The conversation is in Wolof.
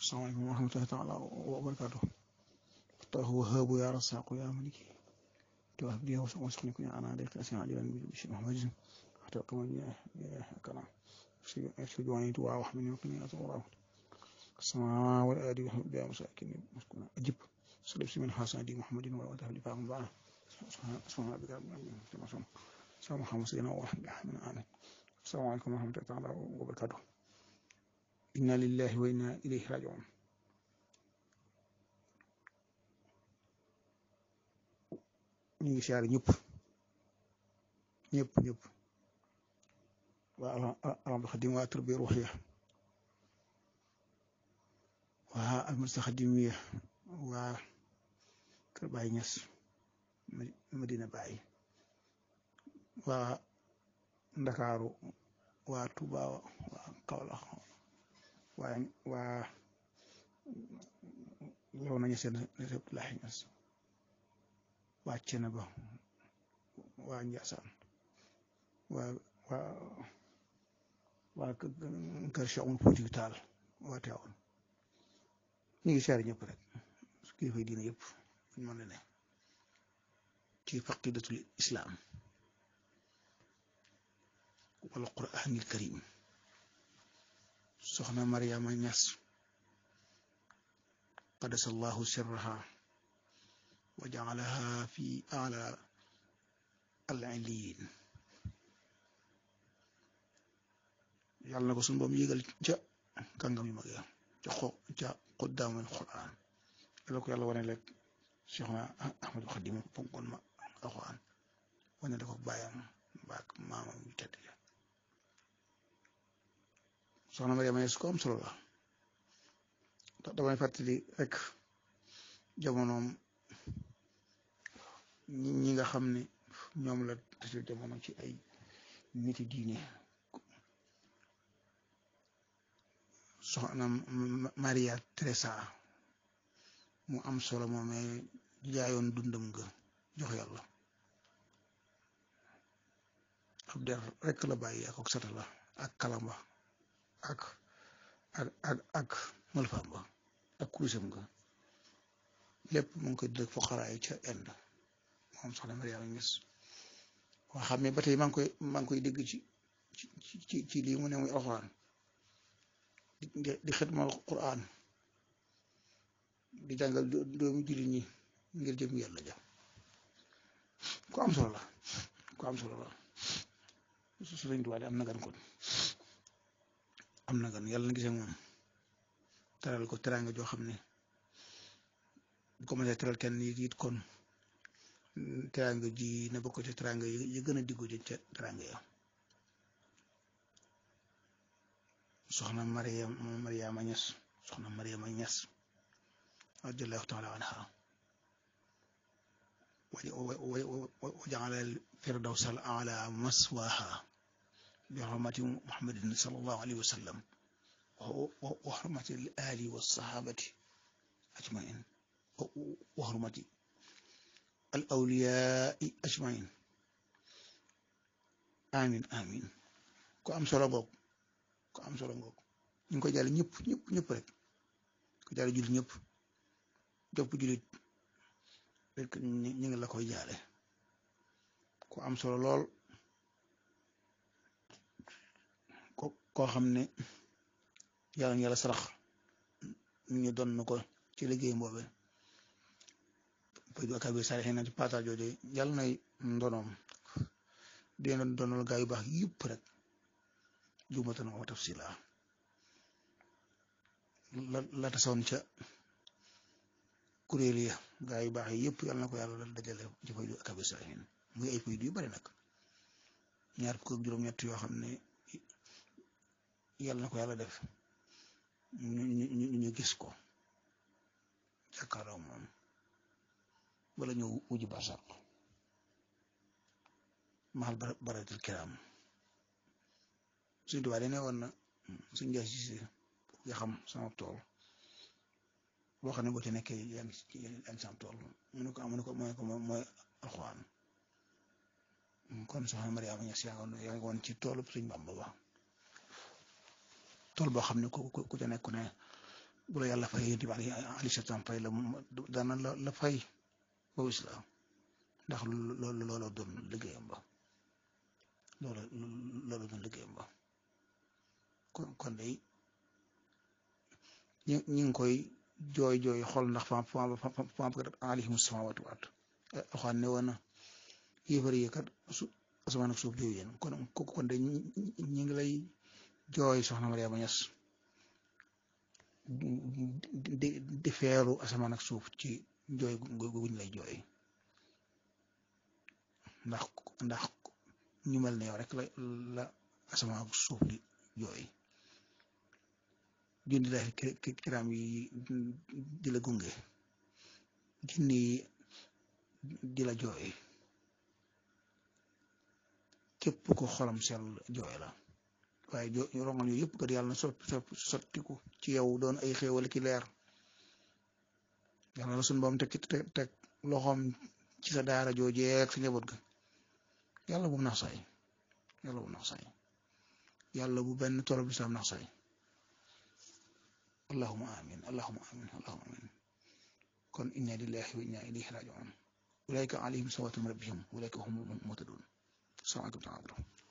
asalaamaaleykum wa rahmatullahi taala wa barakaatu tahu wahabu ya rasaqu ya maliki توهب لي وسخني كن انا عليك اسمع عجلا بشيء محمد حتى كمان كلام ارشد واني دعاء وحمني وقني اطورا السماء والارض وحب بها مساكن مسكونا اجب سلب من حسن دي محمد ولا تهب لي فاهم بقى سبحان ربك رب العالمين كما سمع سلام محمد سيدنا ورحمة الله آمين السلام عليكم ورحمة الله تعالى وبركاته إنا لله وإنا إليه راجعون ñu ngi siyaare ñëpp ñëpp ñëpp waa alhamdu xadim waa turbi ruuxiya waa almursa xadimiya waa kër Baay Ñas Madina Baay waa Ndakaaru waa Tuuba waa Kawlax waa waa yow nañu seen Abdoulaye Ñas waa Ceneba waa Njaasaan waa waa waa kër Cheikh Oumar Foutiyou Tall waa Tiwaawan ñu ngi siyaare ñëpp rek kilifa diine yëpp ñu mën la ne ci faqidatul islam wal quraanil karim soxna Mariama Ñas qadasallahu sirraha wa jaalaha fi ala al-illiyin yàlla na ko suñu boom yégal ca kàngam yu mag ya ca xo ca quddaamul Qur'an yàlla ko yàlla wane rek Cheikhna Ahmadul Xadim fonkoon ma alxuraan wane da ko bàyyam baak maamam yu tedd ya soxna Mariama Ñas ko am solo la damay fàttali rek jamonoom ñi nga xam ne ñoom la tase jamono ci ay niti diine soxna Maria Teresa mu am solo moomee jaayoon dundam nga jox yàlla ab der rek la bàyyi ak ak sata la ak kalamba ak ak ak ak malfaam ba ak kurusam nga lépp mu ngi koy dëkk foqaraay ca Inde moom soxna Mariama Ñas waa xam ne ba tey maa ngi koy maa ngi koy dégg ci ci ci lii mu ne muy alxuraan di di xidmal Qur'an di jàngal doomu jullit ñi ngir jëm yàlla ja ku am solo la ku am solo la su Sëriñ Tuubaa am na gan kon am na gan yàlla na gisee moom teral ko teraanga joo xam ne bu ko mënee teral kenn it kon teraanga ji na bokk ci teraanga yi gën a diggu jë ca teraanga ya soxna Mariam Mariama Ñas soxna Mariama Ñas radiyallahu taala anha wa ja'ala al-firdawsa al-a'la maswaha bi hurmati Muhammadin sallallahu alayhi wa sallam wa hurmati al-ali was-sahabati ajma'in wa hurmati al-awliya'i ajma'in amin amin ko am solo boog ko am solo ngoog ñu ngi koy jàll ñëpp ñëpp ñëpp rek ko jàll jullit ñëpp jopp jullit rek ñu ngi la koy jaale ko am solo lool ko koo xam ne yàlla na yàlla sarax ñu doon na ko ci liggéey mboobe faydu akabir saalihiin na ci pata jooju yàlla nay ndonoom dina doonal gaa yu baax yëpp rek jumatan wa tafsila la la tasoon ca kuréel ya gaa yu baax yi yëpp yàlla na ko yàlla dajale ci faydu akabir saalihiin muy ay faydu yu bari nag ñaar fukk ak juróom-ñett yoo xam ne yàlla na ko yàlla def ñu ñu ñu gis ko jàkkaarloo moom wala ñu wujji barsàq maxal baratil kiram suñ tubaab ne woon na suñ jaay si nga xam sama tool boo xam ne boo ci nekkee yaa ngi yaa ngi sama tool mu ne ko am mu ne ko mooy ko mooy alxuraan kon soxna Mariama Ñas yaa ngi woon ci toolu suñ Bàmba ba tool boo xam ne ku ku ca nekk ne bu la yàlla fay yonent bi alayhi salaam fay la dana la la fay ba islaam ndax loolu looloo doon liggéeyam ba loolu loolu doon liggéeyam ba kon kon day ñi ñi ngi koy jooy jooy xool ndax fam fam fam kat alayhim samawatu waat waxaan ne woon na yéefar yi kat su asamaan ak suuf jooy yéen kon kon de ñi ngi lay jooy soxna Mariama Ñas di di feeru asamaan ak suuf ci jooy guñ lay jooy ndax ndax ñu mel ne yow rek la la asamaan ak suuf di jooy jundi la kiram yi di la gunge jinni yi di la jooy képp ko xolam sell jooy la waaye jo rongal yooyu yëpp kat yàlla na soppi soppi sottiku ci yow doon ay xéewal ki leer yàlla la suñu boom teg teg teg loxoom ci sa daara joojee ak sa njaboot ga yàlla bu nax saay yàlla bu nax saay yàlla bu benn torob lislaam nax saay allahuma amin allahuma amin allahuma amin kon inna lillahi wa inna ilayhi rajiun ulaika alayhim salawatu min rabbihim ulaika hum muhtadun salaamaaleykum